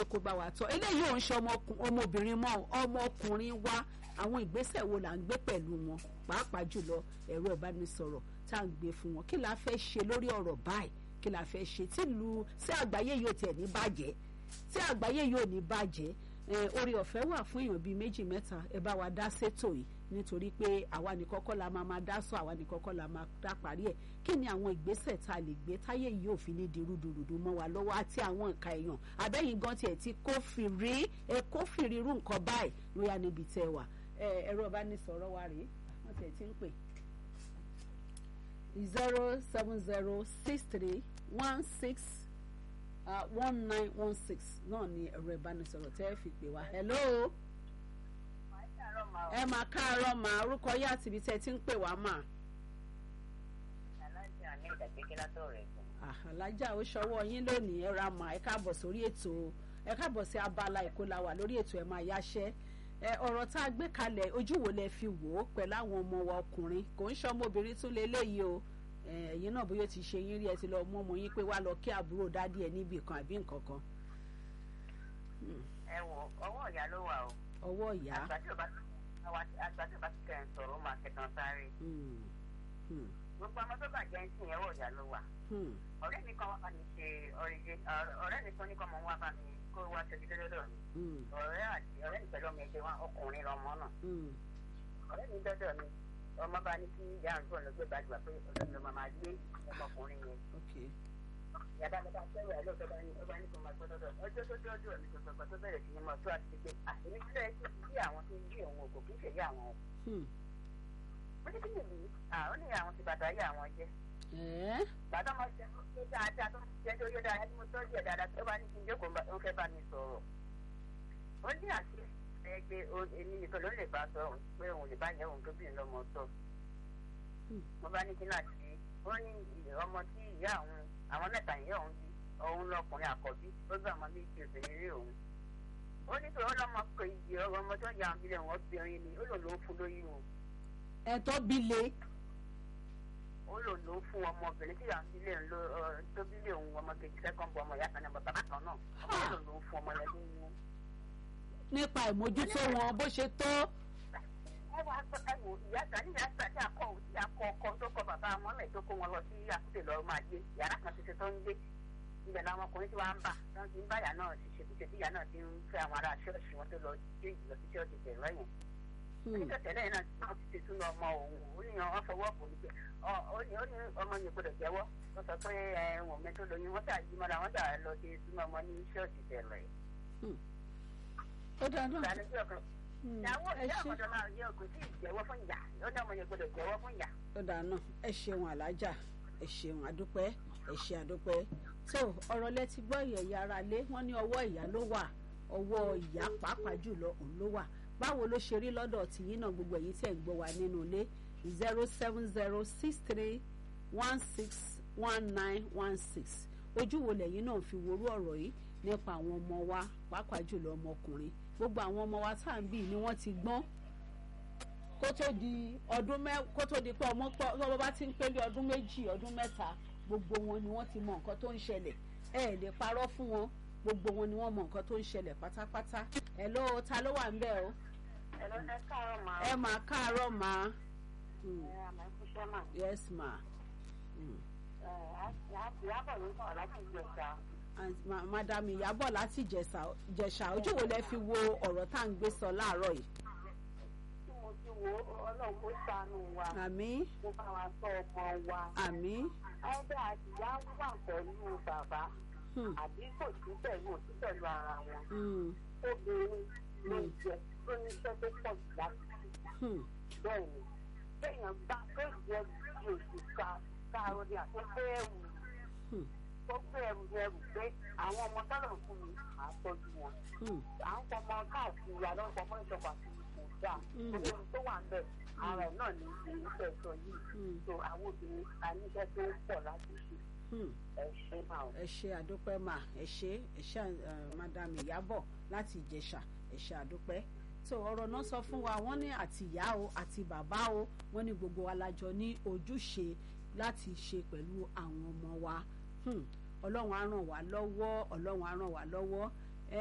pé kó bá wa tọ́ eléyìí ò ń ṣe ọmọbìnrin mọ́ ọmọkùnrin wa àwọn ìgbésẹ̀ wo là ń gbé pẹ̀lú wọn pàápàá jùlọ ẹ̀rọ ìbánisọ̀rọ̀ tá à ń gbé fún wọn kí la fẹ́ ṣe lórí ọ̀rọ̀ báyìí kí la fẹ́ ṣe tí lu sí àgbáyé yóò tiẹ̀ ní bàjẹ́ tí àgbáyé yóò ní bàjẹ́ orí ọ̀fẹ́ wà fún èèyàn bíi méjì mẹ́ta ẹ bá wa dá sétò yìí nítorí pé àwa ní kọ́kọ́ la máa máa dá sọ àwa ní kọ́kọ́ la máa dá parí ẹ̀ kí ni àwọn ìgbésẹ̀ tá a lè gbé táyé yìí ò fi ní di rúdurùdu mọ́ wa lọ́wọ́ àti àwọn nǹkan èèyàn abẹ́yìn gan tiẹ̀ ti kófìrí ẹ kófìrí irú nǹkan báyìí lóyá níbi tẹ́ wà ẹ̀rọ ìbánisọ̀rọ̀ wa rèé wọ́n tiẹ̀ ti ń pè zero seven zero six three one six one nine one six náà ni ẹ̀rọ ìbánisọ̀rọ̀ tẹ́ ẹ fi pè wá hello ẹ máa káàárọ̀ mà orúkọ yá àti ibi tẹ́ ẹ ti ń pè wá mà. alájà ó ṣọwọ́ yín lónìí ẹ ra mà ẹ káàbọ̀ sórí ètò ẹ káàbọ̀ sí abala ìkólàwà lórí ètò ẹ máa yáṣẹ́ ọ̀rọ̀ tá a gbé kalẹ̀ ojú wo lẹ fi wò ó pẹ̀lú àwọn ọmọ wa ọkùnrin kò ń ṣọmọbìnrin tún lé léyìí o ẹ̀yin náà bóyá ti ṣe yín rí ẹ ti lọ mú ọmọ yín pé wá lọ kí àbúrò dádì ẹ níbì kan àbí nǹkan kan. ẹ wo ọwọ́ ìyá ló wà o. ọwọ́ ìyá. àgbà tí ò bá ti kẹ́ ẹ̀ sọ̀rọ̀ ó máa kẹtàn sáré. gbogbo ọmọ tó bàjẹ́ ń sìn ọwọ́ ìyá ló wà. ọ̀rẹ́ mi kan wá bá mi ṣe ọ̀rẹ́ mi kan ní kọ́ mọ́ wá bá mi kó wá ṣojú lọ́dọ̀ mi. ọ̀rẹ́ àti ọ̀rẹ́ mi pẹ̀lú ọmọ ẹgbẹ́ wa ọkùnrin lọmọ náà. ọ̀rẹ́ mi dọ́dọ̀ mi ọmọ bá ní kí ìyá àǹtọ̀ ló gbé gbàgbà pé ọ̀dọ́ mi máa gbé ọmọkùnrin yẹn. yàrá mi bá sẹ́wọ̀ ẹ̀ lọ́sọ̀ bá ní ọba ní kò máa gbọ́ dọ́dọ̀ ọjọ́ tó dọ́dọ̀ mi tuntun tó bẹ̀rẹ̀ sí ni mo tó àti pé àtẹ̀mí sílẹ̀ kí bí àwọn tó ń gbé òun òkò kí ṣèyí àwọn o. mo ní kí nìyí àwọn ní àwọn ti bàtà yé àwọn jẹ́. bàtà mo ṣe tó dáadáa tó ṣe tó yé dáadáa tí mo tọ́jú ẹ̀ dáadáa tó bá ní kí n jókòó ó fẹ́ bá mi sọ̀rọ̀. ó ní àti ẹgbẹ́ èmi nìkan ló lè bá sọ pé òun lè bá yẹ òun tó bìnrin lọ́mọ sọ. mo bá ní kí náà ti ó ní ọmọ tí ìyá òun àwọn mẹ́ta ìyá òun bí òun lọkùnrin àkọ́bí ó gbé ọmọ méjì obìnrin rí òun. ó ní pé ọlọ́mọ kò ìdí ọ̀rọ̀ ọmọ tó yà ń bilẹ̀ wọn obìnrin ni ó lò ló fún lóyún o. ẹ̀tọ́ bí le. ó lò ló fún ọmọbìnrin tí yà ń bilẹ̀ ń lo tó bilẹ̀ òun ọmọ kejì sẹ́kọ̀ǹbù ọmọ ìyá kan náà bàbá kan náà ó lò ló fún ọmọ yẹn lóyún nípa ìmójútó wọn bó ṣe tó. ẹ wá sọ ẹ wò ìyá sani ìyá sani akọ òsì akọ ọkọ tó kọ bàbá wọn lẹ tó kó wọn lọ sí àkútè lọ máa gbé yàrá kan ṣoṣo tó ń gbé ibẹ̀ làwọn ọkùnrin tí wàá ń bà wọn ti ń bá ìyá náà ṣiṣẹ́ kúṣe tí ìyá náà ti ń fẹ́ àwọn ará ṣọ́ọ̀ṣì wọn tó lọ gbé ìlọ sí ṣọ́ọ̀ṣì tẹ̀lọ́ yẹn. nígbà tẹ́lẹ̀ náà tí wọ́n ti ṣe túnú ọmọ òun ó ní wọn fọwọ́ kò ní pé ó ní ọmọ yẹn gbọdọ̀ jẹ́wọ́ wọ́n sọ pé ẹ̀wọ̀n mi tó lóyún wọ́n tà yí mọ́ra wọ́n tà lọ sí túnú ọmọ ní ṣọ́ọ̀ṣì tẹ̀lọ́ yẹn ó dáná ìyàwó ìyá ọ̀dọ́ náà yẹ kò sí ìjẹ́wọ́ fún ìyá ó ní ọmọ yẹn gbọdọ̀ jẹ́wọ́ fún ìyá. ó dáná ẹ ṣeun alájà ẹ ṣeun àdúpẹ́ ẹ ṣe àdúpẹ́ tó ọ̀rọ̀ lẹ ti gbọ́ ìyẹ̀yà ara lé wọ́n ní ọwọ́ ìyá ló wà ọwọ́ ìyá pàápàá jùlọ òun ló wà báwo ló ṣe rí lọ́dọ̀ tìyín náà gbogbo èyí tẹ̀ ń gbọ́ wa nínú ilé zero seven zero six three one six one nine one six ojú wo lẹ́yìn náà fi worú ọ̀rọ̀ yìí nípa àwọn ọmọ wa pàápàá jùlọ ọmọkùnrin gbogbo àwọn ọmọ wa tá à ń bì ni wọ́n ti gbọ́n kó tó di ọdún mẹ kó tó di pé ọmọ pọ ọmọ bá ti ń pé bí ọdún méjì ọdún mẹ́ta gbogbo wọn ni wọ́n ti mọ nǹkan tó ń ṣẹlẹ̀ ẹ lè parọ́ fún wọn gbogbo wọn ni wọ́n mọ nǹkan tó ń ṣẹlẹ̀ pátápátá ẹ ló ta ló wà ń bẹ̀ o. ẹ ló ẹ káàárọ̀ máa. ẹ máa káàárọ̀ máa. ẹ àmọ́ ìfúnṣẹ́ máa. yes ma. ẹ ìyábọ̀ ló ń sọ̀rọ̀ láti ìjẹta madam ìyábọ̀ láti jẹ̀ṣà ojú wo lẹ fi wo ọ̀rọ̀ tá à ń gbé sọ láàárọ̀ yìí. tí mo ti wo ọlọ́run kó ṣàánú wa. àmín. mo bá wa sọ ọmọ wa. àmín. ẹgbẹ́ àtìyá wà pẹ̀lú bàbá. àbí kò sí pẹ̀lú òsì pẹ̀lú ara wọn. obìnrin ló ń jẹ tó ní iṣẹ́ tó pọ̀ jù láti ṣe. bẹ́ẹ̀ ni kéèyàn bá tó jẹ bí oṣù ká káàró ní àtúntò ẹ̀wù ó gbé ẹrù ẹrù pé àwọn ọmọ tọ́lọ̀ fún mi à ń tọ́jú wọn. à ń fọmọ káàkiri àlọ́ fọmọ ìjọba àti kò dáa. olórí tó wà ń bẹ̀ ara ẹ̀ náà ní ìlú fẹ́ sọ yìí. so àwọn obìnrin a níṣẹ́ tó pọ̀ láti ṣe. ẹ ṣe máa. ẹ ṣe àdúpẹ́ mà ẹ ṣe ẹ ṣe madam ìyábọ̀ láti ìjẹ̀ṣà ẹ ṣe àdúpẹ́ tó ọ̀rọ̀ náà sọ fún wa wọ́n ní àti ìyá o àti bàbá o wọ́n ní gbogbo wa lájọ ní ojúṣe láti ṣe pẹ̀lú àwọn ọmọ wa ọlọ́run á ràn wá lọ́wọ́ ọlọ́run á ràn wá lọ́wọ́